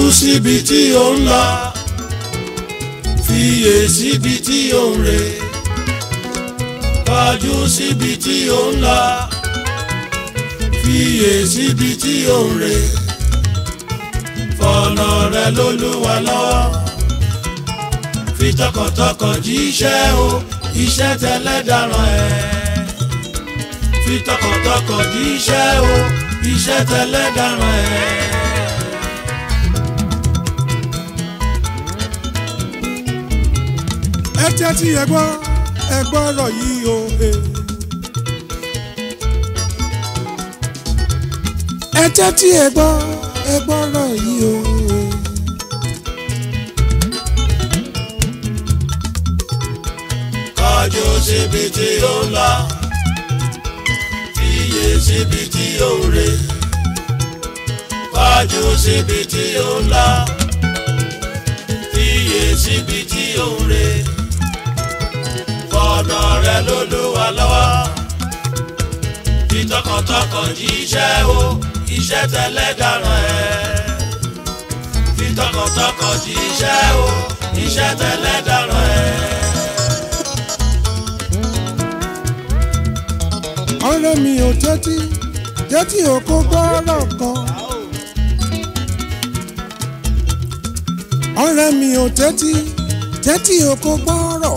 síbi tí ó ń lọ fiyè síbi tí ó ń rè kọjú síbi tí ó ń lọ fiyè síbi tí ó ń rè fọ̀nà rẹ lólúwa lọ́wọ́ fi tọkàntọkàn jíṣẹ́ o iṣẹ́ tẹ́lẹ̀ dáràn ẹ̀ fi tọkàntọkàn jíṣẹ́ o iṣẹ́ tẹ́lẹ̀ dáràn ẹ̀. ẹ tẹ́tí ẹ gbọ́ ẹ gbọ́rọ̀ yìí o. ẹ tẹ́tí ẹ gbọ́ ẹ gbọ́rọ̀ yìí o. kọjú síbi tí ó ń lọ fiyè síbi tí ó ń rè kọjú síbi tí ó ń lọ fiyè síbi tí ó ń rè fọ̀nà rẹ lólúwa lọ́wọ́ fi tọkàntọkàn jíṣẹ́ o iṣẹ́ tẹ́lẹ̀ dáràn ẹ̀ fi tọkàntọkàn jíṣẹ́ o iṣẹ́ tẹ́lẹ̀ dáràn ẹ̀. ọ̀rẹ́ mi ò tẹ́tí tẹ́tí ò kó gbọ́rọ̀ kan. ọ̀rẹ́ mi ò tẹ́tí tẹ́tí ò kó gbọ́rọ̀.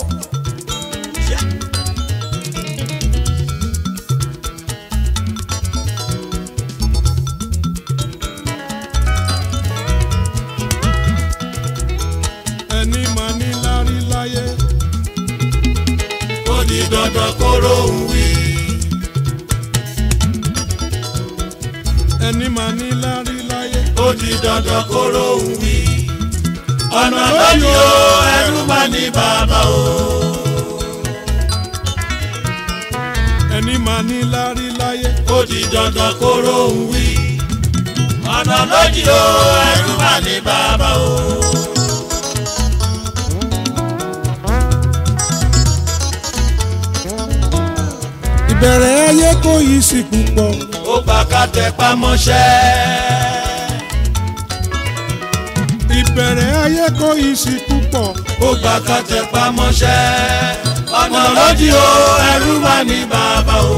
ẹni máa ní lárí láyé. ó di dandan kóró ń wí. ẹni máa ní lárí láyé. ó di dandan kóró ń wí. ọ̀nà lójú o ẹrú máa ní bàbá o. ẹni máa ní lárí láyé. ó di dandan kóró ń wí. ọ̀nà lójú o ẹrú máa ní bàbá o. ìbẹ̀rẹ̀ ayé kò yí sí púpọ̀. ó gbà ká tẹpá mọ́ṣẹ́. ìbẹ̀rẹ̀ ayé kò yí sí púpọ̀. ó gbà ká tẹpá mọ́ṣẹ́. ọ̀nà lójú o ẹrú máa ní bàbá o.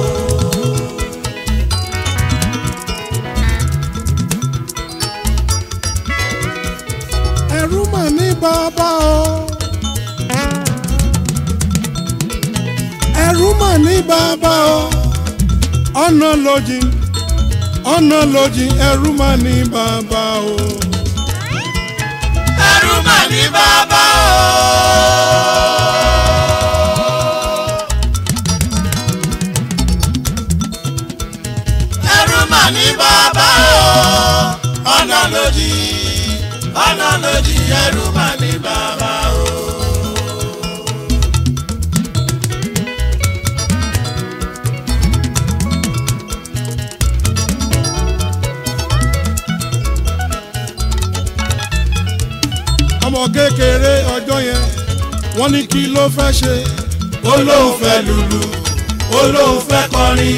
ẹ̀rù mà ní bàbá o. ẹ̀rù mà ní bàbá o. ọ̀nà lójì ọ̀nà lójì ẹ̀rù mà ní bàbá o. ẹrú máa ní bàbá o. ẹrú máa ní bàbá o. ọ̀nà lòdì ọ̀nà lòdì ẹrú máa ní bàbá o. ọmọ kékeré ọjọ́ yẹn wọ́n ní kí ló fẹ́ ṣe. ó lóun fẹ́ lùlù ó lóun fẹ́ kọrin.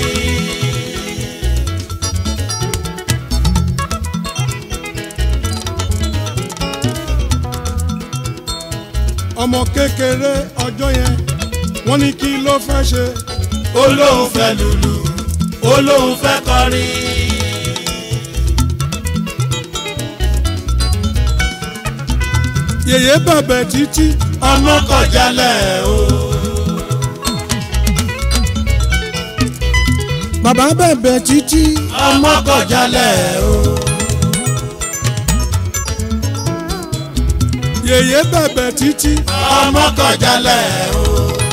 ọmọ kékeré ọjọ́ yẹn wọ́n ní kí ló fẹ́ ṣe. ó lóun fẹ́ lùlù ó lóun fẹ́ kọrin. yèyé bẹ̀bẹ̀ títí ọmọ kọjálẹ̀ o. bàbá bẹ̀bẹ̀ títí ọmọ kọjálẹ̀ o. yèyé bẹ̀bẹ̀ títí ọmọ kọjálẹ̀ o.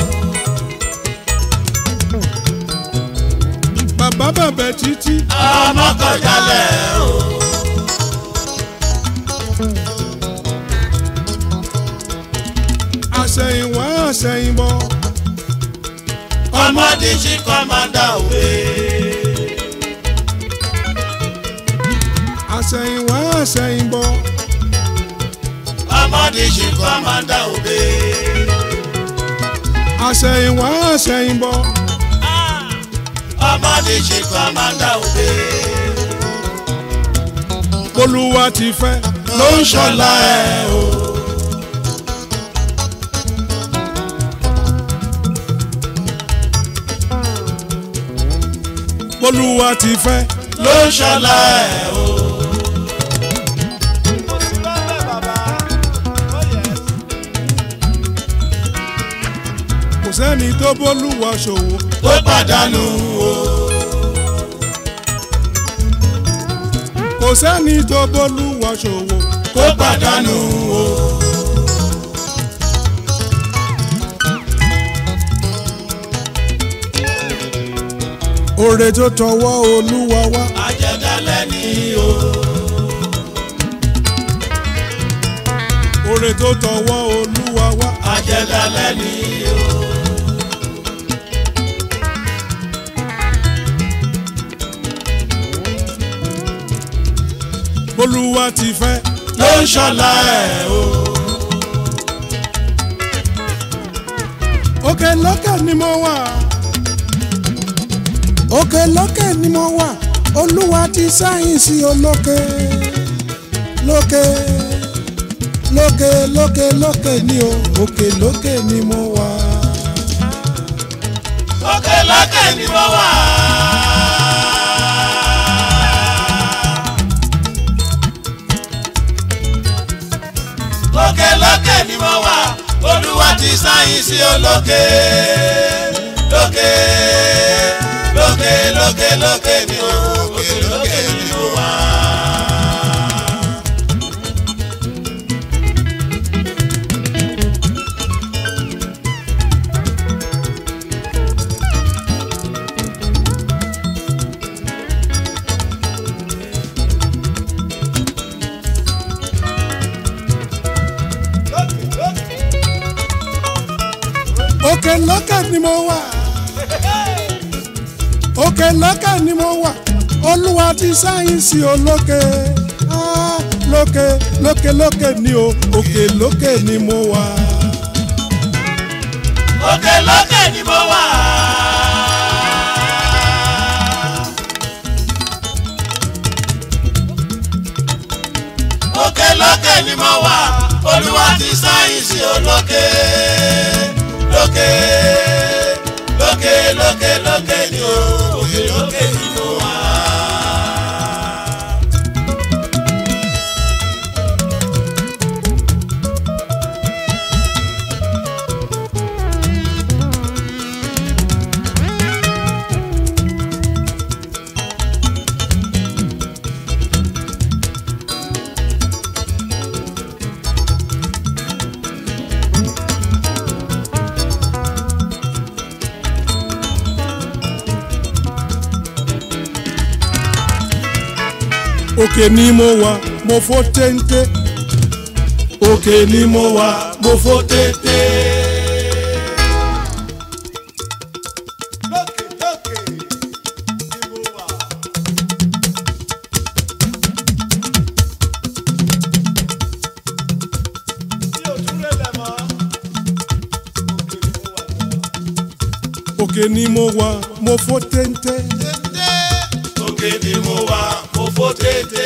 bàbá bẹ̀bẹ̀ títí ọmọ kọjálẹ̀ o. àṣẹ̀yìnwá àṣẹ̀yìnbọ̀ ọmọdé ṣì kọ́mádà òwe. àṣẹ̀yìnwá àṣẹ̀yìnbọ̀ ọmọdé ṣì kọ́mádà òwe. àṣẹ̀yìnwá àṣẹ̀yìnbọ̀ ọmọdé ṣì kọ́mádà òwe. olúwa ti fẹ́ ló ń ṣọlá ẹ̀ o. Olúwa ti fẹ́ ló ń ṣọlá ẹ̀ o. kò sẹ́ni tó bólúwa ṣòwò tó pàdánù o. kò sẹ́ni tó bólúwa ṣòwò kó pàdánù o. oore tó tọwọ́ Olúwa wá àjẹdálẹ̀ ni o. oore tó tọwọ́ Olúwa wá àjẹdálẹ̀ ni o. Olúwa ti fẹ́ ló ń ṣọlá ẹ̀ o. òkè lókè ni mo wà òkè lókè ni mo wà Olúwa ti sáyẹ̀nsì olókè lókè lókè lókè lókè ni o òkè lókè ni mo wà. òkè lókè ni mo wà. òkè lókè ni mo wà olúwa ti sáyẹ́nsì olókè lókè lókè lókè lókè ni o òkè lókè ni mo wà. òkè lókè ni mo wà òkè lókè ni mo wà olúwa ti sáyẹ́nsì olókè Ah, lókè lókè lókè ni o òkè lókè ni mo wà. òkè lókè ni mo wà. òkè lókè ni mo wà olúwa ti sáyẹ́nsì olókè lókè lókè lókè lókè ni o òkè lókè ni mo wà. òkè ni mo wà mo fò téńté òkè ni mo wà mo fò téńté. lókè lókè ni mo wà. mi ò tún lélẹ̀ mọ́ òkè ni mo wà. òkè ni mo wà mo fò téńté. òkè ni mo wà mo fò tètè.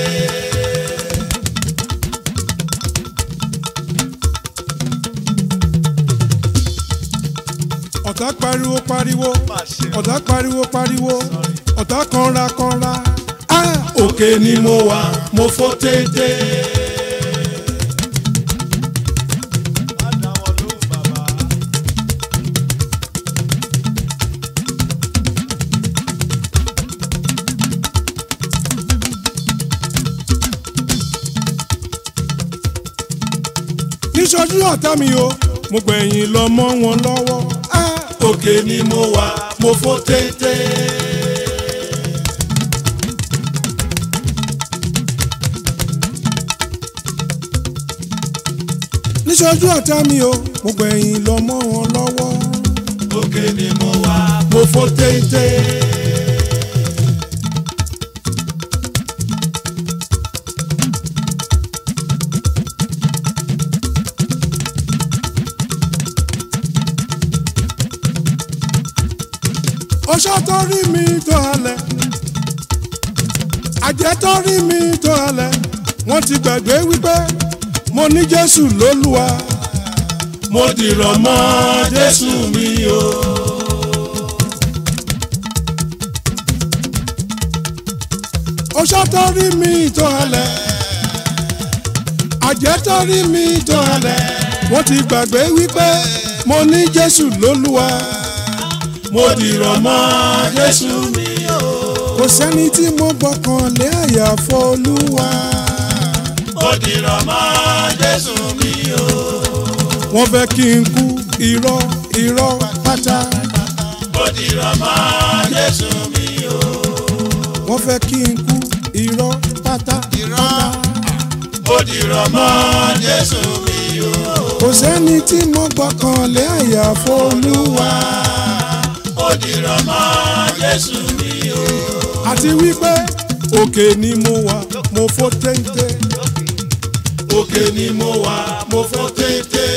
ọ̀tá pariwo pariwo ọ̀tá pariwo pariwo ọ̀tá kanra kanra. Ah, òkè ni mo wà mo fò téńté. má dá wọn lóhùn bàbá. níṣojú ọ̀tá mi o mo gbẹ̀yìn lọ mọ́ wọn lọ́wọ́. Ah, òkè ni mo wà mo fò téńté. níṣojú ọ̀tá mi o mo gbẹ̀yìn lọ mọ́ wọn lọ́wọ́. òkè ni mo wà mo fò téńté. ọṣọ tó rí mi tó halẹ̀ àjẹ́ tó rí mi tó halẹ̀ wọ́n ti gbàgbé wípé mo ní jésù lólúwa mo dìrọ̀ mọ́ jésù mi o. ọṣọ tó rí mi tó halẹ̀ àjẹ́ tó rí mi tó halẹ̀ wọ́n ti gbàgbé wípé mo ní jésù lólúwa mo dìrọ̀ mọ́ jésù mi o. kò sẹ́ni tí mo gbọ́kàn lé àyàfọ́ olúwa mo dìrọ̀ mọ́ jésù mi o. wọ́n fẹ́ kí n kú irọ́ irọ́ pátá mo dìrọ̀ mọ́ jésù mi o. wọ́n fẹ́ kí n kú irọ́ pátá pátá. mo dìrọ̀ mọ́ jésù mi o. kò sẹ́ni tí mo gbọ́kàn lé àyàfọ́ olúwa mo dìrọ̀ mọ́ jésù mi o. àti wípé òkè ni mo wà mo fò téńté òkè ni mo wà mo fò téńté.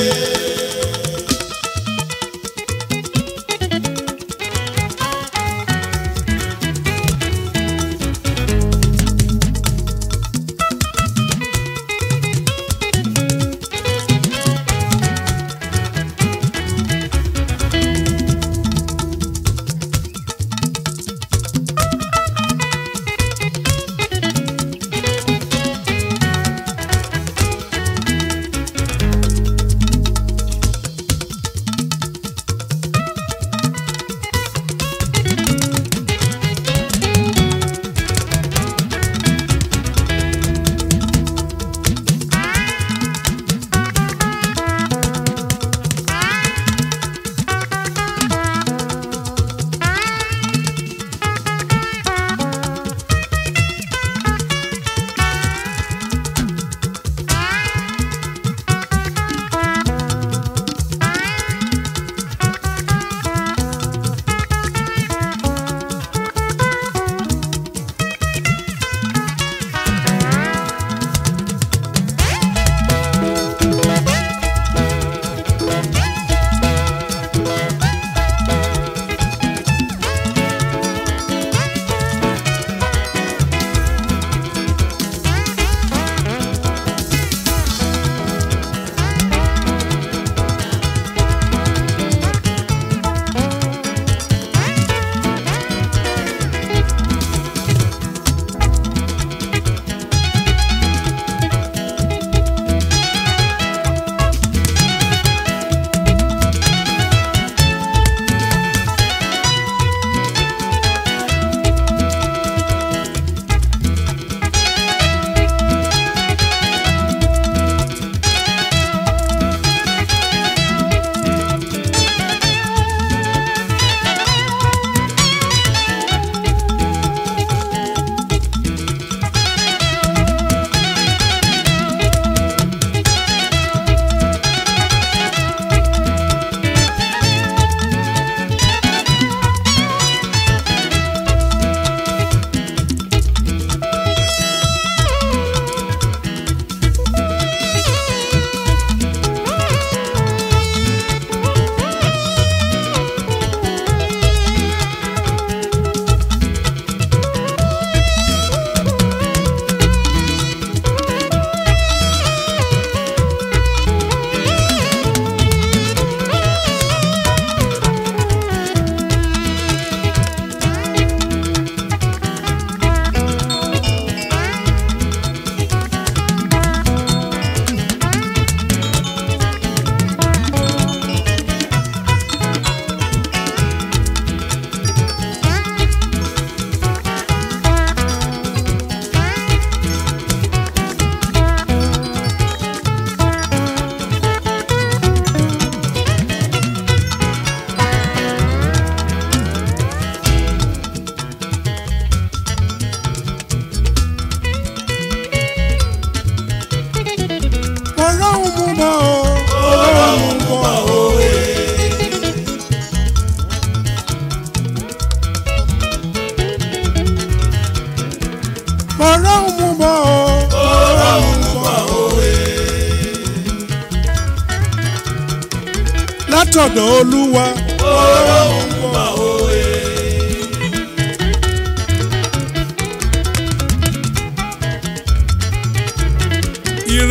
látọ̀dọ̀ olúwa. ọlọ́run ń bọ̀ òwe.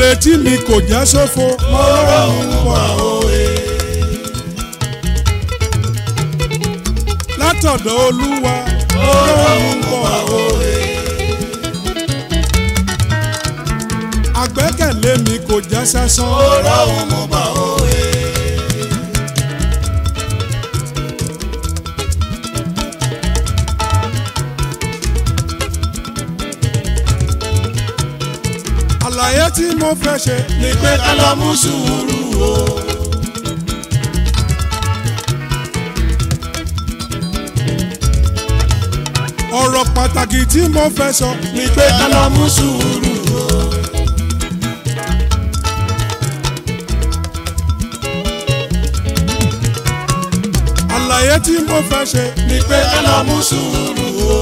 ìrètí mi kò já sófo mo rọrùn wà òye. látọ̀dọ̀ olúwa mo rọrùn wà òye. àgbẹ́kẹ̀lé mi kò já sásán. ọ̀rọ̀ òun mú bọ̀ òye. àlàyé tí mo fẹ́ ṣe ní pé ká lọ mú sùúrù o. ọ̀rọ̀ pàtàkì tí mo fẹ́ sọ ní pé ká lọ mú sùúrù o. àlàyé tí mo fẹ́ ṣe ní pé ká lọ mú sùúrù o.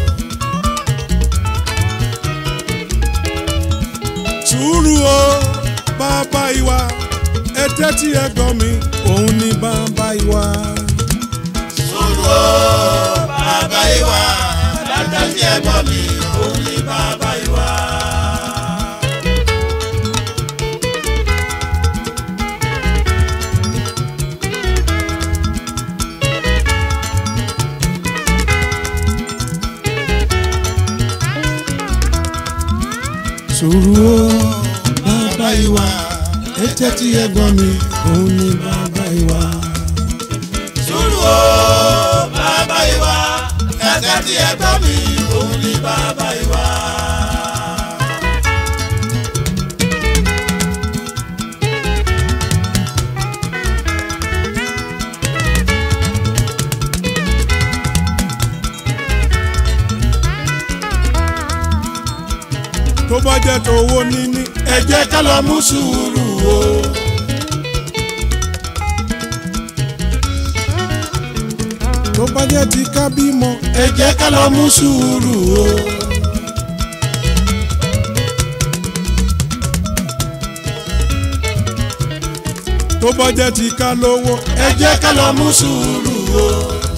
sùúrù o bàbá ìwà ẹ tẹ́tí ẹ gbọ́ mi òun ni bàbá ìwà. sùúrù o bàbá ìwà dáadáa sí ẹ̀gbọ́n mi òun ní bàbá ìwà. sùúrù o bàbá ìwà ẹ tẹ́tí ẹ gbọ́ mi òun ni bàbá ìwà. sùúrù o bàbá ìwà dáadáa sí ẹ̀gbọ́n mi òun ní bàbá ìwà. tó bá jẹ́ tó owó níní ẹ jẹ́ ká lọ mú sùúrù o. tó bá jẹ́ ti ká bímọ ẹ jẹ́ ká lọ mú sùúrù o. tó bá jẹ́ ti ká lówó ẹ jẹ́ ká lọ mú sùúrù o.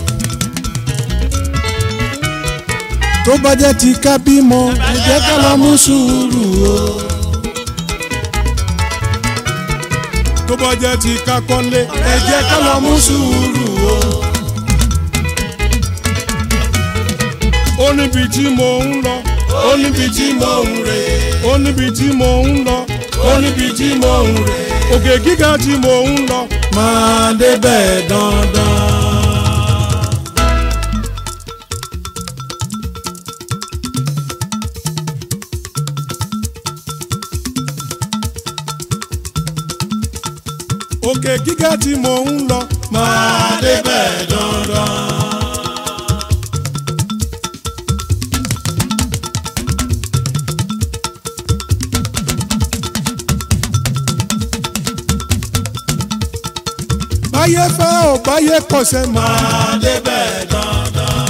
tó bá jẹ́ ti ká bímọ ẹ jẹ́ ká lọ mú sùúrù o. tó bá jẹ́ ti ká kọ́lé ẹ jẹ́ ká lọ mú sùúrù o. ó níbi tí mò ń lọ ó níbi tí mò ń rè ó níbi tí mò ń lọ ó níbi tí mò ń rè òkè gíga tí mò ń lọ máa débẹ̀ dandan. òkè gíga tí mò ń lọ máa débẹ̀ dandan. báyé fẹ́ ò báyé kọsẹ̀ máa máa débẹ̀ dandan.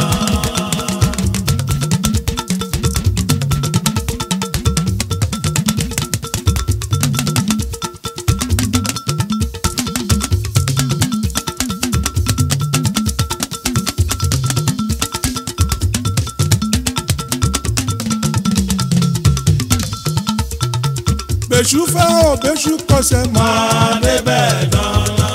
bẹ̀ṣù fẹ́ ò bẹ̀ṣù kọsẹ̀ máa máa débẹ̀ dandan.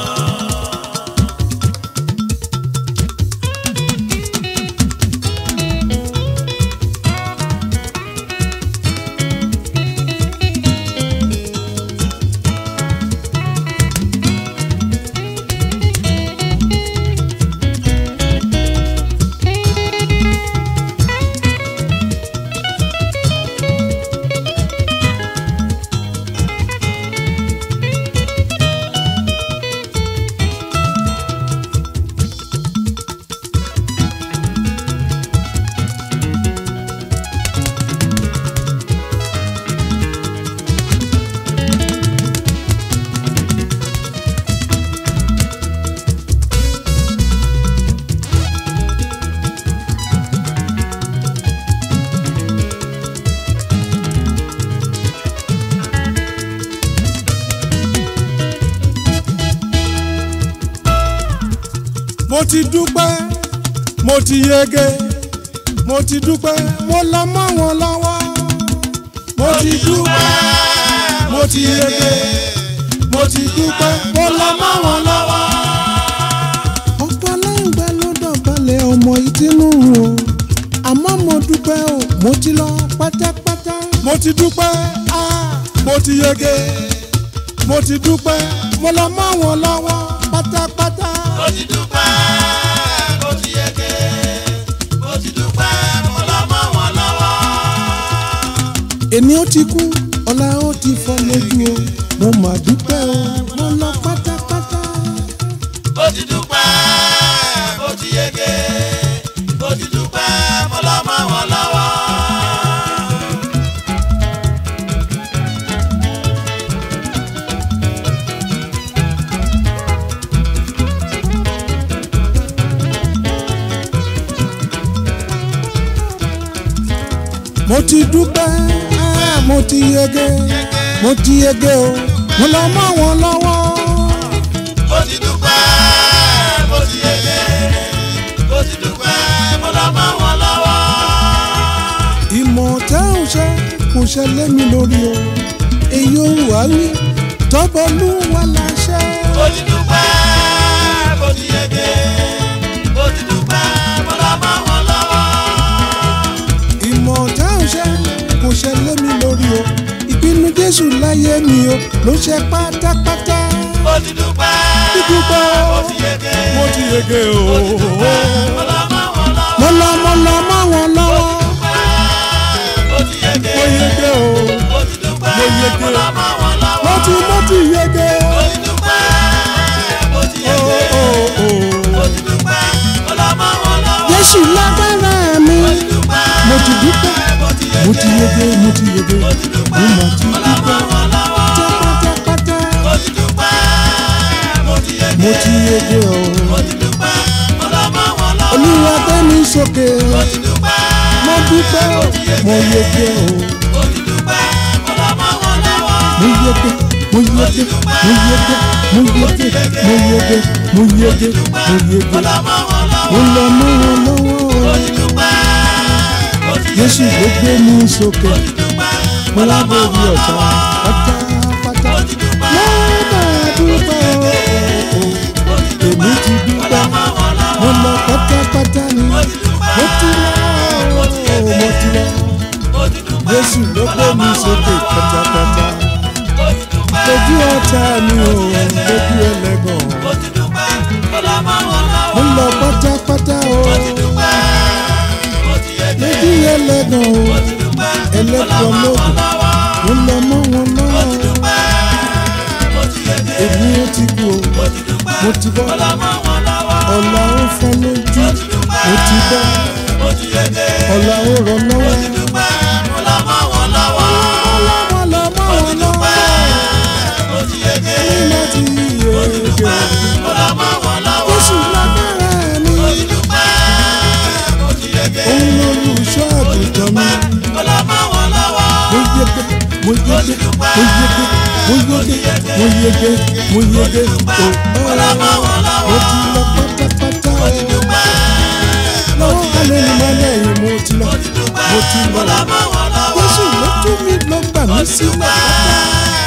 mo ti dúpẹ́ mo ti yege mo ti dúpẹ́ mo lọ mọ́ wọn lọ́wọ́ mo mo ti ti dúpẹ́ dúpẹ́ mo ti yege mo ti dúpẹ́ mo lọ mọ́ wọn lọ́wọ́. ọ̀pọ̀ aláìgbà ló dọ̀bálẹ̀ ọmọ ìtinú o àmọ́ mo dúpẹ́ o mo ti lọ pátápátá. mo ti dúpẹ́ ah mo ti yege mo ti dúpẹ́ mo lọ mọ́ wọn lọ́wọ́ pátápátá. mo ti dúpẹ́ mo ti yege mo ti dúpẹ́ mo lọ mọ́ wọn lọ́wọ́. èmi ó ti kú ọ̀la ó ti fọ́ lójú o mo mà dúpẹ́ o mo lọ pátápátá. mo ti dúpẹ́ mo ti yege mo ti dúpẹ́ mo lọ mọ́ wọn lọ́wọ́. mo ti dúpẹ́ ah, mo ti yege mo ti yege o mo lọ mọ́ wọn lọ́wọ́. mo ti dúpẹ́ mo ti yege mo ti dúpẹ́ mo lọ mọ́ wọn lọ́wọ́. ìmọ̀ tẹ́ ò ṣe kò ṣẹlẹ̀ mi lórí o èyí ò wá wí tọ́bọ̀lú wà láṣẹ. mo ti dúpẹ́ mo ti yege mo ti dúpẹ́ mo lọ mọ́ wọn lọ́wọ́. ìmọ̀ tẹ́ ò ṣe kò ṣẹlẹ̀ mi lórí o ìpinnu jésù láyé mi o ló ṣe pátápátá. mo ti dúpẹ́ dúpẹ́ o mo ti yege mo ti yege o mo ti dúpẹ́ mo lọ mọ́ wọn lọ́wọ́. mo lọ mo lọ mọ́ wọn lọ́wọ́ mo ti yege mo yege o mo ti dúpẹ́ mo yege mo lọ mọ́ wọn lọ́wọ́. mo ti mo ti yege mo ti dúpẹ́ mo ti o yege o o mo ti dúpẹ́ mo lọ mọ́ wọn lọ́wọ́. jésù lágbára mi mo ti dúpẹ́ mo ti dúpẹ́ mo ti mo ti yege mo ti yege mo ti dúpẹ́ mo mà ti mo lọ mọ́ dúpẹ́ wọn lọ́wọ́. pátápátá mo ti dúpẹ́ mo ti yege mo ti yege o mo ti dúpẹ́ mo lọ mọ́ wọn lọ́wọ́. olúwa gbé mi sókè mo ti dúpẹ́ mo dúpẹ́ o mo yege o mo ti dúpẹ́ mo lọ mọ́ wọn lọ́wọ́. mo yege mo yege mo yege mo yege mo yege mo yege mo yege mo lọ mọ́ wọn lọ́wọ́. mo lọ mọ́ wọn lọ́wọ́ mo ti dúpẹ́ mo ti yege jésù ló gbé mi sókè mo ti dúpẹ́ mo láborí ọ̀tá pátápátá mo ti dúpẹ́ lọ́dà dúpẹ́ o èmi ti dúpẹ́ mo lọ pátápátá ni mo ti lọ mo ti lọ jésù ló gbé mi sókè pátápátá lójú ọ̀tá mi ò lójú ẹlẹ́gàn mo lọ pátápátá o lójú ẹlẹ́gàn o ẹlẹ́gàn lóògùn mo lọ mọ́ wọn lọ́wọ́ èmi ó ti kú o mo ti bọ́ ọ̀la ó fọ́ lójú mo ti bọ́ ọ̀la ó rọ lọ́wọ́ ọlọ́wọ́ lọ mọ́ wọn lọ́wọ́ ní láti yege jésù lágbára mi òun lolùṣọ́ àgùntàn mi mo yege mo yege mo yege mo yege mo yege mo yege o ọ̀la mo ti lọ pátápátá o lọ́wọ́ alẹ́ ni mo lẹ́yìn mo ti lọ mo ti lọ jésù ló tún mi lọ gbà mí sílẹ̀ pátá